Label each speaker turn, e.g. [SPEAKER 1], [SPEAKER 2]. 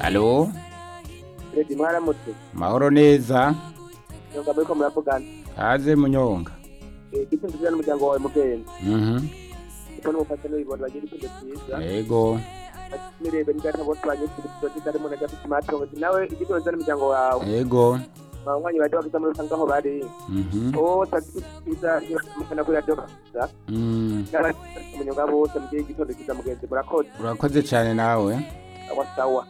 [SPEAKER 1] Alo,
[SPEAKER 2] perezida mwaramutse
[SPEAKER 1] mahoro neza,
[SPEAKER 2] nyunga muri ko muravugana
[SPEAKER 1] haze munyonga.
[SPEAKER 2] igitsinzi cyiza n'umuryango wawe mugenda
[SPEAKER 1] Mhm.
[SPEAKER 2] kuko n'umufasha n'uyibona bagira igitsinzi cyiza
[SPEAKER 1] Yego,
[SPEAKER 2] mirebe n'indata bose banyuze igitsinzi cyiza harimo na gafite matongo nawe igitsinzi cyiza n'umuryango wawe
[SPEAKER 1] yego.
[SPEAKER 2] abanywanyi baje bafite muri rusange aho bari
[SPEAKER 1] Mhm.
[SPEAKER 2] wowe utagifite cyiza iyo mufana kuri radiyo gusa
[SPEAKER 1] Mm,
[SPEAKER 2] n'abanywanyi bose mugiye igitsinzi cyiza mugenzi murakoze
[SPEAKER 1] Urakoze cyane nawe.
[SPEAKER 2] awa sawa